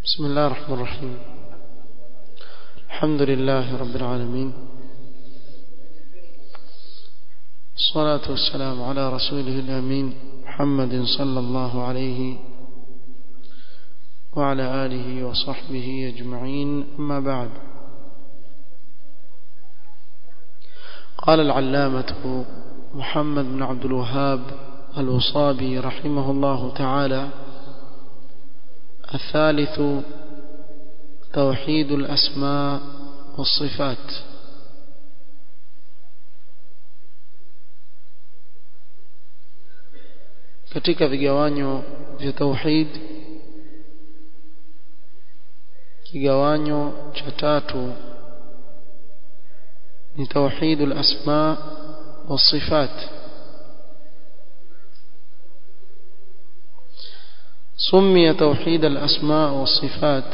بسم الله الرحمن الرحيم الحمد لله رب العالمين الصلاة والسلام على رسوله الأمين محمد صلى الله عليه وعلى آله وصحبه أجمعين أما بعد قال العلامة محمد بن عبد الوهاب الوصابي رحمه الله تعالى الثالث توحيد الأسماء والصفات katika vigawanyo vya tauhid kigawanyo cha tatu ni tauhidul asma wasifat سمي توحيد الأسماء والصفات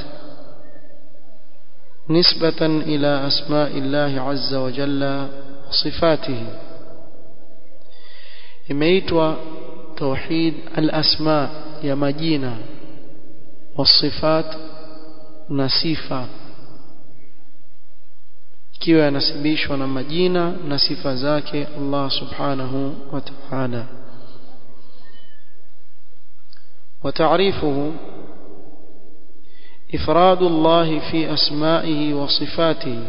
نسبة إلى أسماء الله عز وجل وصفاته imeitwa توحيد الأسماء يا مجينة والصفات نصفة kiwa yanasibishwa na majina na sifa zake Allah subhanahu wa ta'ala وتعريفه إفراد الله في أسمائه وصفاته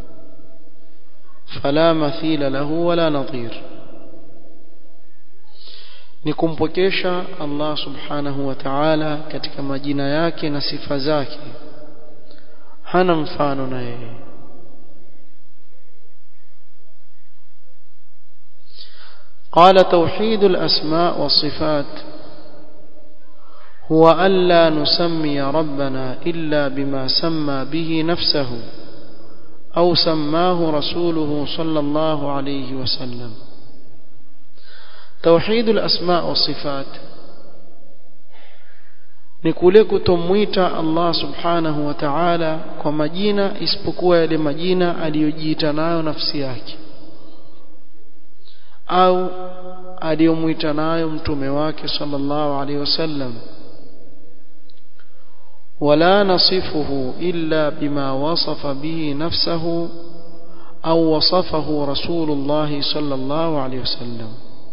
فلا مثيل له ولا نظير nikumpokesha Allah subhanahu wa ta'ala katika majina yake na sifa zake hana mfano na yeye قال توحيد الأسماء والصفات هو ألا نسمي ربنا إلا بما سمى به نفسه أو سماه رسوله صلى الله عليه وسلم توحيد الأسماء والصفات ni kule kutomwita Allah subhanahu wa ta'ala kwa majina isipokuwa yale majina aliyojiita nayo nafsi yake au aliyomwita nayo mtume wake sallallahu alaihi wasallam ولا نصفه إلا بما وصف به نفسه أو وصفه رسول الله صلى الله عليه وسلم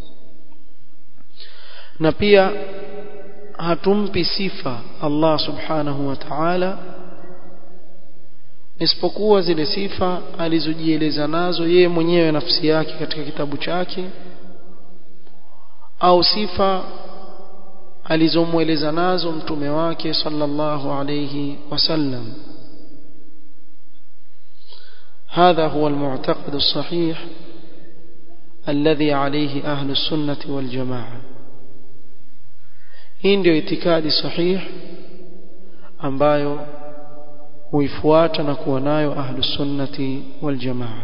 na pia hatumpi sifa Allah subhanahu wa ta'ala isipokuwa zile sifa alizojieleza nazo yeye mwenyewe nafsi yake katika kitabu chake au sifa alizomweleza nazo mtume wake sallallahu alayhi wasallam هذا هو المعتقد الصحيح الذي عليه أهل السنة والجماعة hii ndio itikadi sahih ambayo huifuata na kuwa nayo ahlu sunnati wal jamaa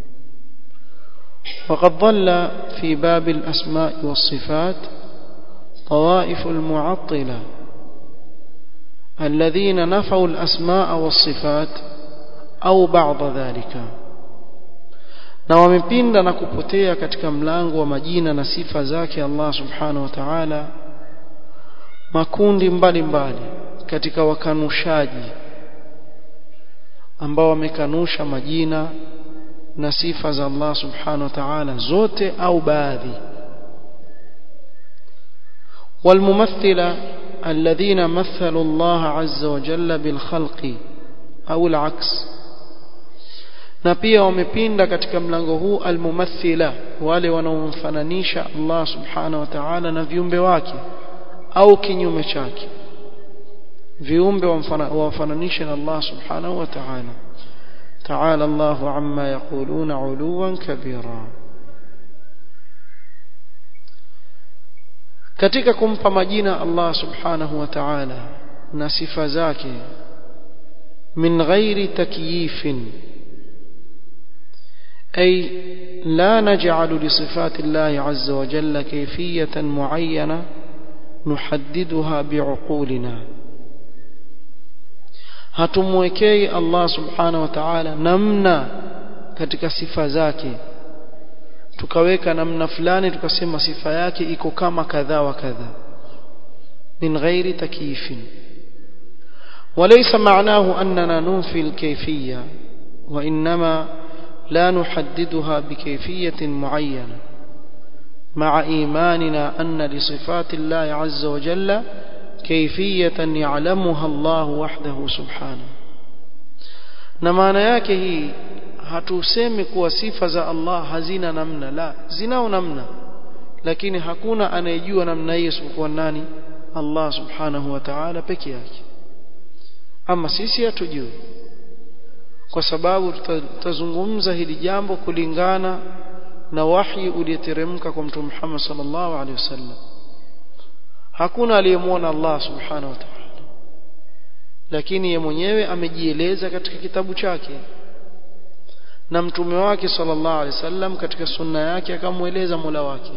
وقد ضل في باب الأسماء والصفات طوائف المعطلة الذين نفوا الأسماء والصفات أو بعض ذلك na wamepinda na kupotea katika mlango wa majina na sifa zake Allah subhanahu wa ta'ala makundi mbalimbali mbali katika wakanushaji ambao wamekanusha majina na sifa za Allah subhanahu wa ta'ala zote au baadhi والممثلة الذين مثلوا الله عز وجل بالخلق أو العكس na pia wamepinda katika mlango huu almumathila wale wanaomfananisha Allah subhanahu wa ta'ala na viumbe wake au kinyume chake viumbe wamfananisha na Allah subhanahu wa ta'ala ta'ala Allahu amma yaquluna 'uluwan kabira katika kumpa majina Allah subhanahu wa ta'ala na sifa zake min ghairi takyifin أي لا نجعل لصفات الله عز وجل كيفية معينة نحددها بعقولنا hatumwekei Allah subhanahu wa ta'ala namna katika sifa zake tukaweka namna fulani tukasema sifa yake iko kama kadha wa kadha min ghairi takyifin وليس معناه أننا ننفي الكيفية وإنما لا نحددها بكيفية معينة مع إيماننا أن لصفات الله عز وجل كيفية يعلمها الله وحده سبحانه na maana yake hii hatusemi kuwa sifa za Allah hazina namna la zinao namna lakini hakuna anayejua namna hiyo isipokuwa nani Allah subhanahu wa ta'ala peke yake ama sisi hatujui kwa sababu tutazungumza hili jambo kulingana na wahi ulioteremka kwa mtume Muhammad sallallahu alaihi wasallam hakuna aliyemwona Allah subhanahu wa ta'ala lakini ye mwenyewe amejieleza katika kitabu chake na mtume wake sallallahu alaihi wasallam katika sunna yake akamweleza Mola wake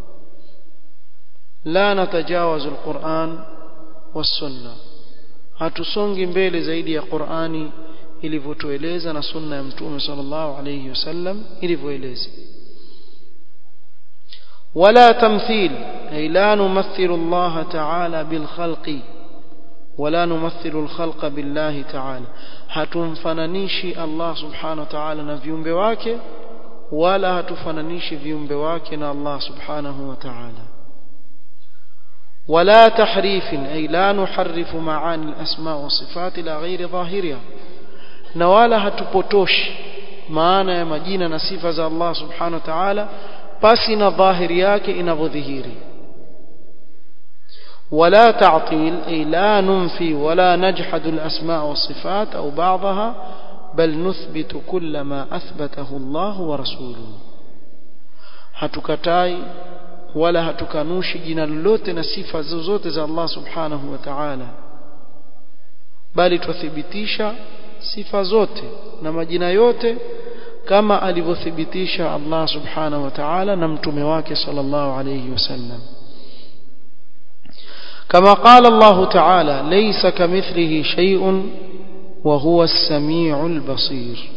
la natajawazu alquran was-sunna hatusongi mbele zaidi ya Qur'ani ilivyotueleza na sunna ya mtume sallallahu alayhi wasallam ilivyoeleza ولا تمثيل أي لا نمثل الله تعالى بالخلق ولا نمثل الخلق بالله تعالى hatumfananishi Allah subhanahu wa ta'ala na viumbe wake wala hatufananishi viumbe wake na Allah subhanahu wa ta'ala ولا تحريف أي لا نحرف معاني الأسماء والصفات إلى غير ظاهرها na wala hatupotoshi maana ya majina na sifa za Allah subhanahu wa ta'ala pasi na dhahiri yake inavyodhihiri ولا تعطيل أي لا ننفي ولا نجحد الأسماء والصفات أو بعضها بل نثبت كل ما أثبته الله ورسوله hatukatai wala hatukanushi jina lolote na sifa zozote za Allah subhanahu wa ta'ala bali twathibitisha sifa zote na majina yote kama alivyothibitisha Allah subhanahu wa ta'ala na mtume wake sallallahu alayhi wasallam كما قال الله تعالى ليس كمثله شيء وهو السميع البصير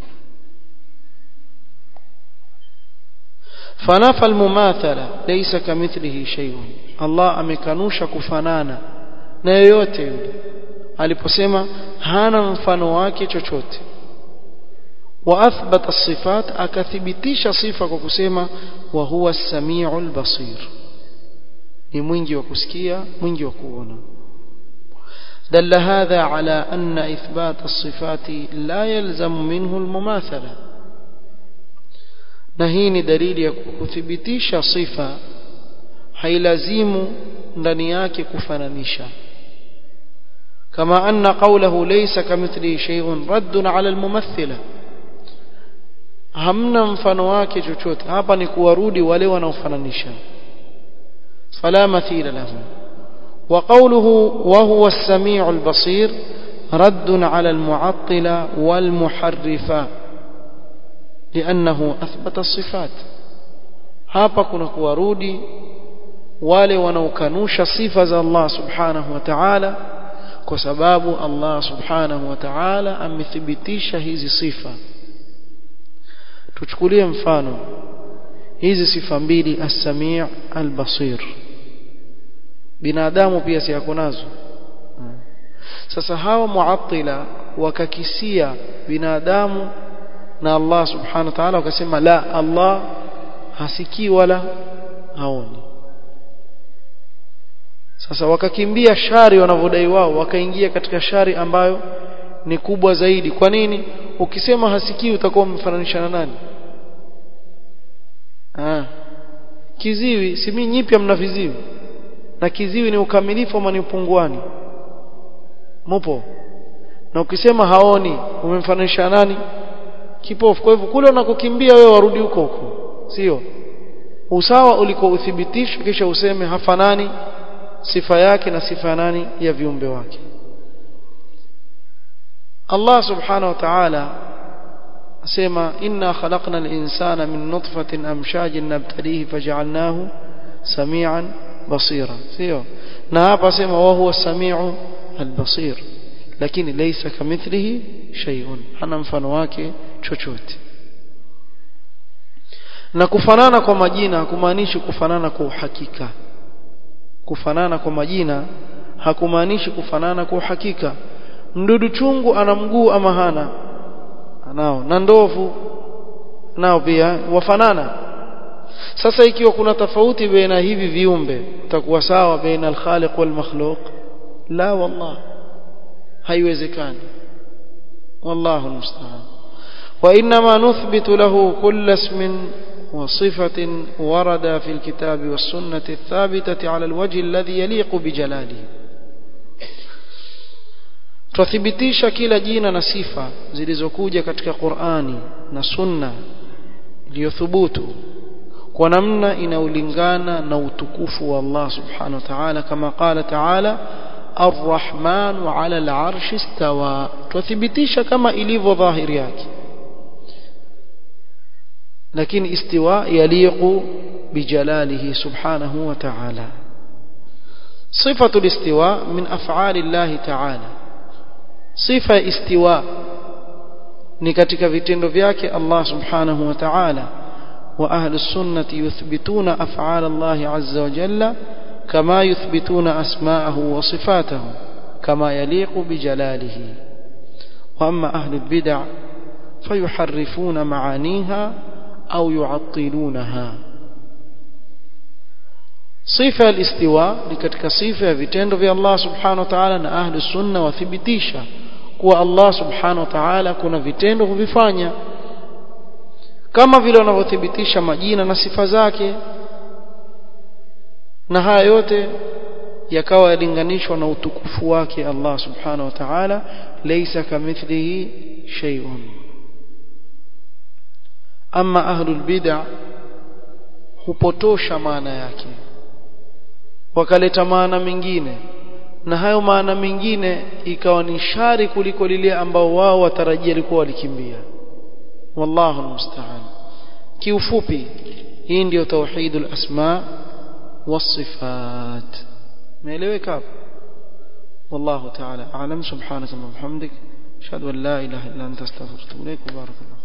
فنفى المماثلة ليس كمثله شيء الله amekanusha kufanana na yoyote yule aliposema hana mfano wake chochote waathbata sifat akathibitisha sifa kwa kusema wa huwa as-sami'ul basir ni mwingi wa kusikia mwingi wa kuona دل هذا على أن إثبات الصفات لا يلزم منه المماثلة نهين دليل يكثبتيش صفة حيلزم دنياك كفنانيشا كما أن قوله ليس كمثله شيء رد على الممثلة hamna mfano wake chochote hapa ni kuwarudi wale wanaofananisha fala mathila lahu wa qawluhu wa huwa as-sami'u al-basir رد على المعطلة والمحرفة لأنه أثبت الصفات hapa kuna kuwarudi wale wanaokanusha sifa za Allah subhanahu wa ta'ala kwa sababu Allah subhanahu wa ta'ala amethibitisha hizi sifa tuchukulie mfano hizi sifa mbili as-sami' al-basir binadamu pia si yako nazo sasa hawa muattila wakakisia binadamu na Allah subhanahu wa ta'ala wakasema la Allah hasikii wala haoni sasa wakakimbia shari wanavyodai wao wakaingia katika shari ambayo ni kubwa zaidi kwa nini ukisema hasikii utakuwa umfananisha na nani ah kiziwi si mimi nyipya mna viziwi na kiziwi ni ukamilifu ama ni upunguani mupo na ukisema haoni umemfananisha nani kipofu kwa hivyo kule unakokimbia wewe warudi huko huko sio usawa uliko uthibitisha kisha useme hafanani sifa yake na sifa nani ya viumbe wake Allah subhanahu wa ta'ala asema inna khalaqna al-insana min nutfatin amshajin nabtalihi faj'alnahu samian basira sio na hapa asema wa huwa samiu al-basir lakini laysa kamithlihi shay'un hana mfano wake chochote na kufanana kwa majina hakumaanishi kufanana kwa uhakika kufanana kwa majina hakumaanishi kufanana kwa uhakika mdudu chungu ana mguu ama hana anao na ndovu nao pia wafanana sasa ikiwa kuna tofauti baina hivi viumbe utakuwa sawa baina al-khaliq wal makhluq la wallah haiwezekani wallahu musta'an wa inma nuthbitu lahu kull ismin وصفة ورد في الكتاب والسنة الثابتة على الوجه الذي يليق بجلاله tuthibitisha kila jina na sifa zilizokuja katika Qur'ani na Sunna iliyothubutu kwa namna inaulingana na utukufu wa Allah subhanahu wa ta'ala kama qala ta'ala Ar-Rahman 'ala al-'arshi istawa tuthibitisha kama ilivyo dhahiri yake lakini istiwa yaliqu bijalalihi subhanahu wa ta'ala صفة الاستواء من أفعال الله تعالى صفة استواء ni katika vitendo vyake Allah subhanahu wa ta'ala wa ahli sunnati yuthbituna af'al Allah azza wa jalla kama yuthbituna asma'ahu wa sifatahu kama yaliqu bijalalihi wa amma ahli bid'ah fayuharrifuna ma'aniha au yu'attilunaha sifa al-istiwa ni katika sifa ya vitendo vya Allah subhanahu wa ta'ala na ahli sunna wathibitisha kuwa Allah subhanahu wa ta'ala kuna vitendo huvifanya kama vile wanavyothibitisha majina na sifa zake na haya yote yakawa yalinganishwa na utukufu wake Allah subhanahu wa ta'ala laysa kamithlihi shay'un ama ahlul bid'ah hupotosha maana yake wakaleta maana mengine na hayo maana mengine ikawa ni shari kuliko lile ambao wao watarajia likuwa walikimbia wallahu almusta'an kiufupi hii ndio tauhidul asma والصفات ميلeweka hapo والله تعالى اعلم سبحانك اللهم وبحمدك اشهد ان لا اله الا انت استغفرك واتوب اليك وبارك الله